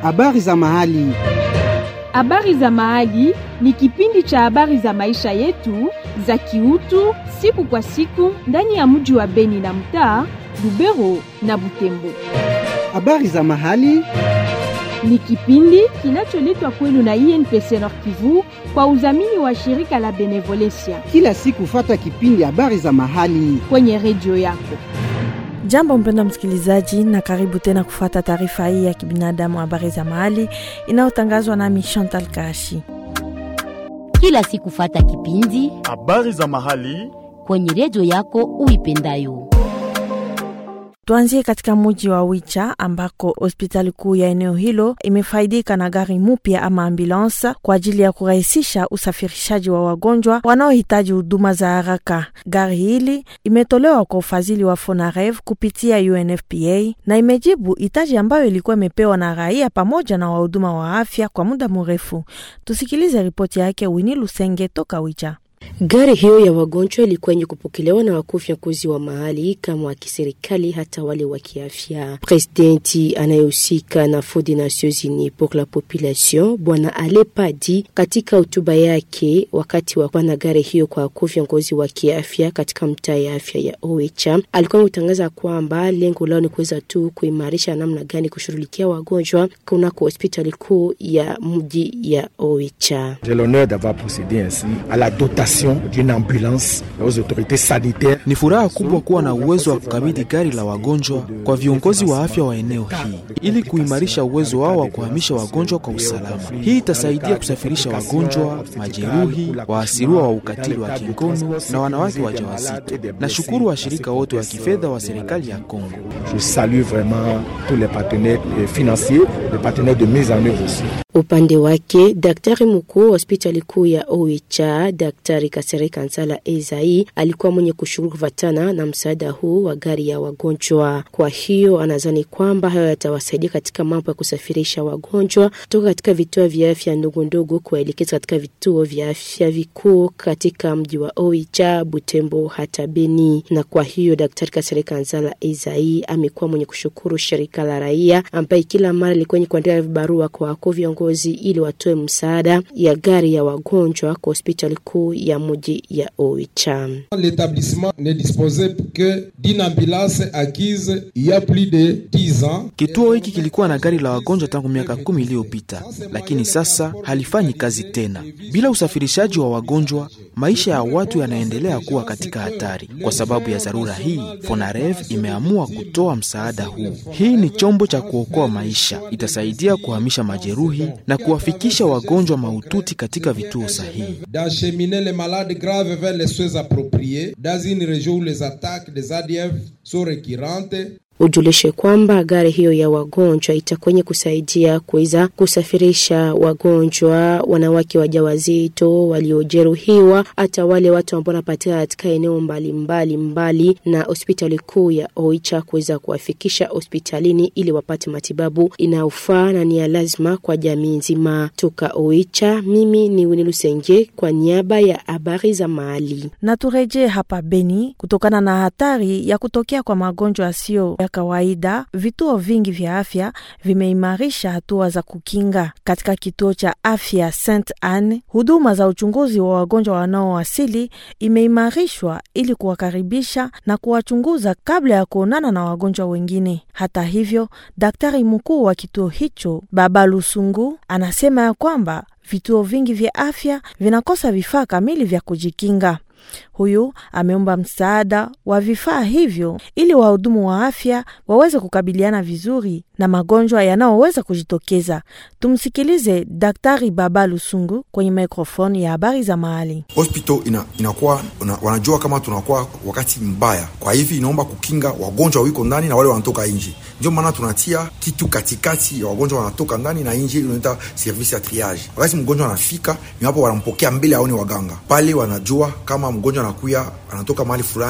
Habari za mahali. Habari za mahali ni kipindi cha habari za maisha yetu za kiutu siku kwa siku ndani ya mji wa Beni na mtaa Lubero na Butembo. Habari za mahali. Ni kipindi kinacholetwa kwenu na INPC Nord Kivu kwa udhamini wa shirika la Benevolencia Kila siku fata kipindi habari za mahali. kwenye redio yako. Jambo mpenda msikilizaji, na karibu tena kufuata taarifa hii ya kibinadamu, habari za mahali inayotangazwa nami Chantal Kashi. kila siku fata kipindi habari za mahali kwenye redio yako uipendayo. Tuanzie katika muji wa Wicha ambako hospitali kuu ya eneo hilo imefaidika na gari mupya ama ambulansa kwa ajili ya kurahisisha usafirishaji wa wagonjwa wanaohitaji huduma za haraka. Gari hili imetolewa kwa ufadhili wa Fonarev kupitia UNFPA na imejibu hitaji ambayo ilikuwa imepewa na raia pamoja na wahuduma wa afya kwa muda mrefu. Tusikilize ripoti yake Wini Lusenge toka Wicha. Gari hiyo ya wagonjwa ilikuwa yenye kupokelewa na wakuu viongozi wa mahali kama wa kiserikali hata wale wa kiafya. Presidenti anayehusika na Fonds des Nations Unies pour la Population Bwana Ale Padi, katika hotuba yake wakati wa kupana gari hiyo kwa wakuu viongozi wa kiafya katika mtaa ya afya ya Oicha, alikuwa ametangaza kwamba lengo lao ni kuweza tu kuimarisha namna gani kushughulikia wagonjwa kunako hospitali kuu ya mji ya Oicha. J'ai l'honneur d'avoir procédé ainsi à la dotation d'une ambulance aux autorités sanitaires. Ni furaha kubwa kuwa na uwezo wa kukabidhi gari la wagonjwa kwa viongozi wa afya wa eneo hii ili kuimarisha uwezo wao wa kuhamisha wagonjwa kwa usalama. Hii itasaidia kusafirisha wagonjwa, majeruhi, waasiriwa wa ukatili wa kingono na wanawake wajawazito. Nashukuru washirika wote wa kifedha wa serikali ya Kongo. Je salue vraiment tous les partenaires euh, financiers, les partenaires de mise en œuvre aussi. Upande wake daktari mkuu wa hospitali kuu ya Oicha, Daktari Kasere Kansala Ezai alikuwa mwenye kushukuru kufatana na msaada huu wa gari ya wagonjwa. Kwa hiyo anadhani kwamba hayo yatawasaidia katika mambo ya kusafirisha wagonjwa kutoka katika vituo vya afya ndogo ndogo kuwaelekeza katika vituo vya afya vikuu katika mji wa Oicha, Butembo hata Beni. Na kwa hiyo Daktari Kasere Kansala Ezai amekuwa mwenye kushukuru shirika la raia ambaye kila mara ilikuwa yenye kuandika vibarua kwa wakuu viongozi ili watoe msaada ya gari ya wagonjwa kwa hospitali kuu ya mji ya Oicha. L'établissement ne disposait que d'une ambulance acquise il y a plus de 10 ans. Kituo hiki kilikuwa na gari la wagonjwa tangu miaka kumi iliyopita, lakini sasa halifanyi kazi tena. Bila usafirishaji wa wagonjwa, maisha ya watu yanaendelea kuwa katika hatari. Kwa sababu ya dharura hii, Fonarev imeamua kutoa msaada huu. Hii ni chombo cha kuokoa maisha, itasaidia kuhamisha majeruhi na kuwafikisha wagonjwa mahututi katika vituo sahihi. D'acheminer les malades graves vers les soins appropriés dans une région où les attaques des ADF sont récurrentes Ujulishe kwamba gari hiyo ya wagonjwa itakwenye kusaidia kuweza kusafirisha wagonjwa, wanawake wajawazito, waliojeruhiwa, hata wale watu ambao wanapatikana katika eneo mbalimbali mbali na hospitali kuu ya Oicha kuweza kuwafikisha hospitalini ili wapate matibabu inayofaa na ni ya lazima kwa jamii nzima. Toka Oicha, mimi ni Winnie Lusenge kwa niaba ya habari za mahali. na turejee hapa Beni. Kutokana na hatari ya kutokea kwa magonjwa yasiyo ya kawaida, vituo vingi vya afya vimeimarisha hatua za kukinga. Katika kituo cha afya St Anne, huduma za uchunguzi wa wagonjwa wanaowasili imeimarishwa ili kuwakaribisha na kuwachunguza kabla ya kuonana na wagonjwa wengine. Hata hivyo, daktari mkuu wa kituo hicho Baba Lusungu anasema ya kwamba vituo vingi vya afya vinakosa vifaa kamili vya kujikinga. Huyu ameomba msaada wa vifaa hivyo ili wahudumu wa afya waweze kukabiliana vizuri na magonjwa yanayoweza kujitokeza. Tumsikilize Daktari Baba Lusungu kwenye mikrofoni ya habari za mahali. hospital ina, inakuwa una, wanajua kama tunakuwa wakati mbaya, kwa hivi inaomba kukinga wagonjwa wiko ndani na wale wanatoka nje. Ndio maana tunatia kitu katikati ya wagonjwa wanatoka ndani na nje, unaita service ya triage. Wakati mgonjwa anafika, ni hapo wanampokea mbele aone waganga pale, wanajua kama mgonjwa anakuya anatoka mahali fulani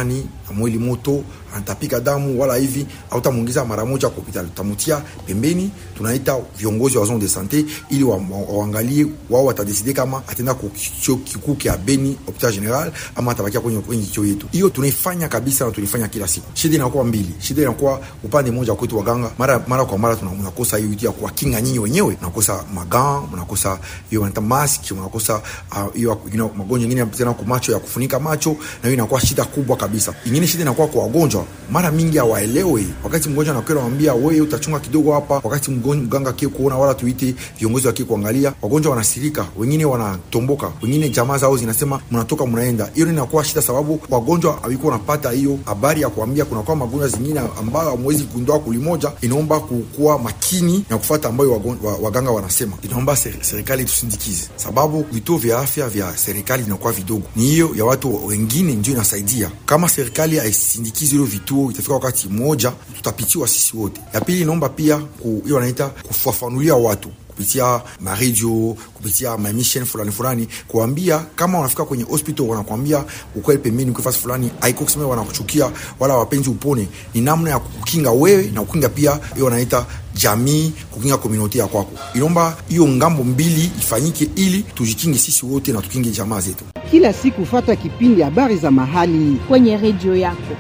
mwili moto anatapika damu wala hivi autamwingiza mara moja kwa hospitali tutamutia pembeni tunaita viongozi wa zone de sante ili waangalie wa, wao watadeside kama atenda kukicho kikuu kya beni hopital general ama atabakia kwenye kwenye kicho yetu hiyo tunaifanya kabisa na tunaifanya kila siku shida inakuwa mbili shida inakuwa upande mmoja kwetu waganga mara mara kwa mara tunakosa hiyo ya kuwakinga nyinyi wenyewe unakosa magan unakosa hiyo wanaita mask unakosa hiyo uh, you know, magonjwa mengine tena kwa macho ya kufunika macho na hiyo inakuwa shida kubwa kabisa ingine shida inakuwa kwa wagonjwa mara mingi hawaelewe wakati mgonjwa anakwenda anamwambia wewe utachunga kidogo hapa wakati mganga kie kuona wala tuite viongozi wakie kuangalia wagonjwa wanasirika wengine wanatomboka wengine jamaa zao zinasema mnatoka mnaenda hiyo inakuwa shida sababu wagonjwa hawikuwa wanapata hiyo habari ya kuambia kunakuwa magonjwa zingine ambayo hamwezi kugundua kulimoja inaomba kukuwa makini na kufuata ambayo waganga wanasema inaomba serikali tusindikize sababu vituo vya afya vya serikali vinakuwa vidogo ni hiyo ya watu wengine ndio inasaidia kama serikali haisindikizi hilo vituo itafika wakati mmoja tutapitiwa sisi wote ya pili inaomba pia ku, hiyo wanaita kufafanulia watu kupitia maredio kupitia mamishen fulani fulani kuambia kama wanafika kwenye hospital wanakwambia ukweli pembeni ukifasi fulani haiko kusema wanakuchukia wala wapenzi upone ni namna ya kukinga wewe na kukinga pia hiyo wanaita jamii kukinga komuniti ya kwako inaomba hiyo ngambo mbili ifanyike ili tujikinge sisi wote na tukinge jamaa zetu kila siku fata kipindi habari za mahali kwenye redio yako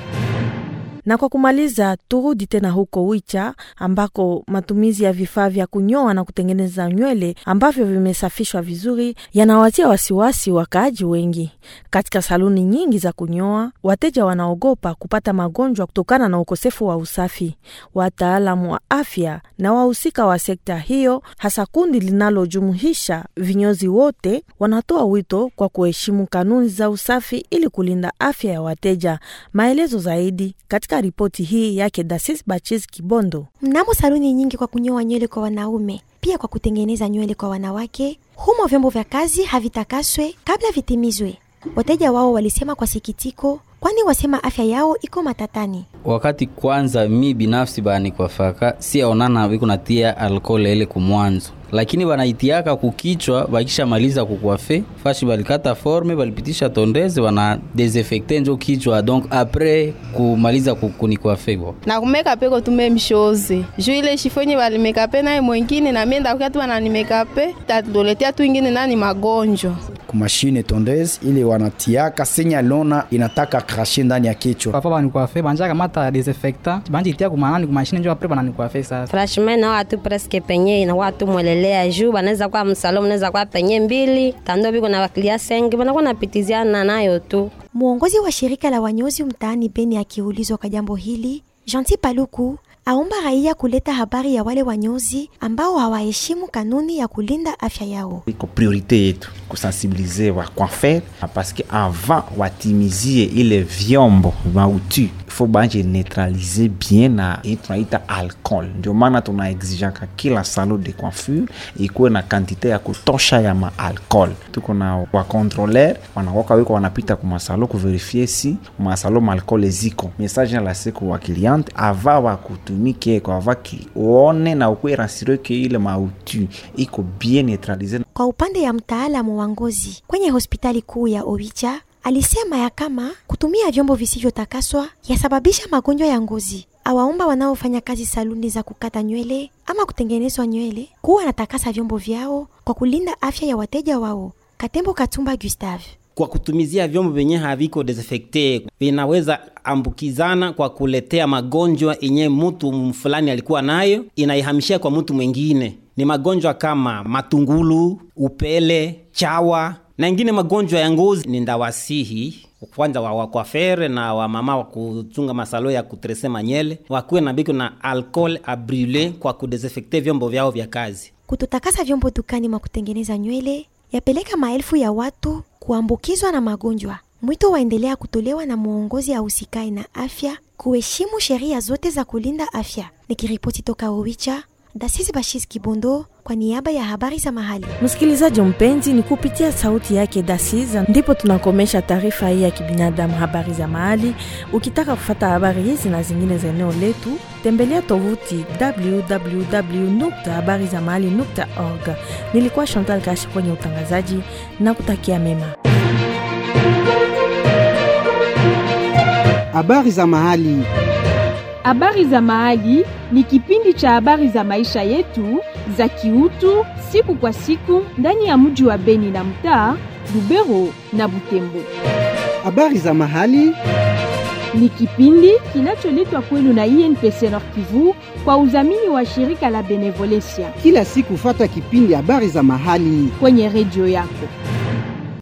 na kwa kumaliza, turudi tena huko Wicha ambako matumizi ya vifaa vya kunyoa na kutengeneza nywele ambavyo vimesafishwa vizuri yanawatia wasiwasi wakaaji wengi. Katika saluni nyingi za kunyoa, wateja wanaogopa kupata magonjwa kutokana na ukosefu wa usafi. Wataalamu wa afya na wahusika wa sekta hiyo, hasa kundi linalojumuisha vinyozi wote, wanatoa wito kwa kuheshimu kanuni za usafi ili kulinda afya ya wateja. Maelezo zaidi katika ripoti hii yake Dasis Bachis Kibondo. Mnamo saluni nyingi kwa kunyoa nywele kwa wanaume, pia kwa kutengeneza nywele kwa wanawake, humo vyombo vya kazi havitakaswe kabla vitimizwe. Wateja wao walisema kwa sikitiko, kwani wasema afya yao iko matatani. Wakati kwanza mi binafsi bani kwa faka si aonana biko natia alkohol ile kumwanzo lakini wanaitiaka kukichwa bakishamaliza kukwafe fashi balikata forme balipitisha tondeze wana desinfecte njo kichwa donc apres kumaliza kunikwafe bo na kumeka peko tume mshoze juu ile shifonye balimekape naye mwengine na mienda kukatu wananimekape tatuletea tu ingine nani magonjwa kumashine tondeze ile wanatiaka senya lona inataka krashe ndani ya kichwa papa banikwafe banja kamata desinfectant banjitia kumanani kumashine njo apres bananikwafe sasa franchement na watu presque penye na watu mwele lea juu banaweza kuwa msalo mnaweza kuwa penye mbili tando biko na wakilia sengi banakuwa napitiziana nayo tu. Mwongozi wa shirika la wanyozi mtaani Beni akiulizwa kwa jambo hili, Gentil Paluku aomba raia kuleta habari ya wale wanyozi ambao hawaheshimu kanuni ya kulinda afya yao. Iko priorite yetu kusensibilize wa coiffeur paske avant watimizie ile vyombo mautu ifo banje neutralize bien na hii tunaita alcool. Ndio maana tunaexijaka kila salon de coiffure ikuwe na kantite ya kutosha ya maalcool. Tuko na wakontroler wanakoka wiko wanapita kumasalo kuverifie si masalo maalcool ziko message na la siku wa cliente ava wakutumike kwa ava kione na ukwe rasire ke ile mautu iko bien neutralize. Kwa upande ya mtaalamu wa ngozi kwenye hospitali kuu ya Owicha alisema ya kama kutumia vyombo visivyotakaswa yasababisha magonjwa ya ngozi. Awaomba wanaofanya kazi saluni za kukata nywele ama kutengenezwa nywele kuwa natakasa vyombo vyao kwa kulinda afya ya wateja wao. Katembo Katumba Gustave kwa kutumizia vyombo vyenye haviko desinfecte vinaweza ambukizana kwa kuletea magonjwa yenye mtu fulani alikuwa nayo, inaihamishia kwa mtu mwingine. Ni magonjwa kama matungulu, upele, chawa na ingine magonjwa ya ngozi. Ni ndawasihi kwanza wa wakwafere na wamama wa kuchunga masalo ya kutrese manyele wakuwe na biko na alcool abrile kwa kudesinfecte vyombo vyao vya kazi. Kutotakasa vyombo dukani mwa kutengeneza nywele yapeleka maelfu ya watu kuambukizwa na magonjwa. Mwito waendelea kutolewa na mwongozi ahusikaye na afya kuheshimu sheria zote za kulinda afya. Nikiripoti toka Owicha, Dasisi Bashis Kibondo kwa niaba ya habari za mahali. Msikilizaji mpenzi, ni kupitia sauti yake Dasiza ndipo tunakomesha taarifa hii ya kibinadamu, habari za mahali. Ukitaka kufata habari hizi na zingine za eneo letu, tembelea tovuti www.habarizamahali.org. Nilikuwa Chantal Kashi kwenye utangazaji na kutakia mema. Habari za mahali. Habari za Mahali ni kipindi cha habari za maisha yetu za kiutu siku kwa siku ndani ya mji wa Beni na mtaa Lubero na Butembo. Habari za mahali Ni kipindi kinacholetwa kwenu na INPC Nord Kivu kwa udhamini wa shirika la Benevolencia kila siku, fata kipindi habari za mahali kwenye redio yako.